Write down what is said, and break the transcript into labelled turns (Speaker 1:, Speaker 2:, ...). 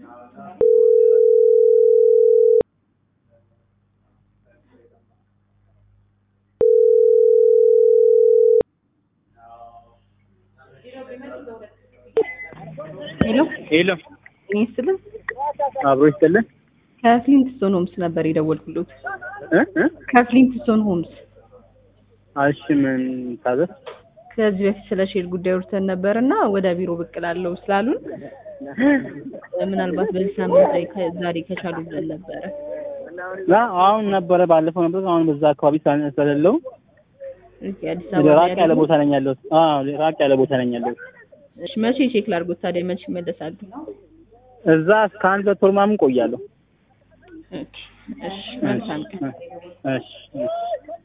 Speaker 1: ሄሎ
Speaker 2: ሄሎ
Speaker 1: እኔ ስልም
Speaker 2: አብሮ ይስጥልን
Speaker 1: ከፍሊንትስቶን ሆምስ ነበር የደወልኩሎት።
Speaker 2: እ እ
Speaker 1: ከፍሊንትስቶን ሆምስ
Speaker 2: እሺ ምን ታዘዝ
Speaker 1: ከዚህ በፊት ስለ ሼር ጉዳይ ወርተን ነበር እና ወደ ቢሮ ብቅ እላለሁ ስላሉን ምናልባት በዚህ ሳምንት ላይ ከ- ዛሬ ከቻሉ ብለን ነበረ።
Speaker 2: ላ አሁን ነበረ ባለፈው ነበር አሁን በዛ አካባቢ ስላለ- ስለሌለው
Speaker 1: እሺ፣ አዲስ አበባ
Speaker 2: ራቅ
Speaker 1: ላይ
Speaker 2: ያለ
Speaker 1: ያለው-
Speaker 2: ቦታ ነኝ ያለሁት አዎ ራቅ ያለ ቦታ ነኝ ያለሁት
Speaker 1: እሺ፣ መቼ ቼክ ላድርጎት ታዲያ? መቼ ይመለሳሉ?
Speaker 2: እዛ እስከ አንድ ሁለት ወር ምናምን ቆያለሁ
Speaker 1: ኦኬ፣ እሺ፣ መልካም ቀን።
Speaker 2: እሺ እሺ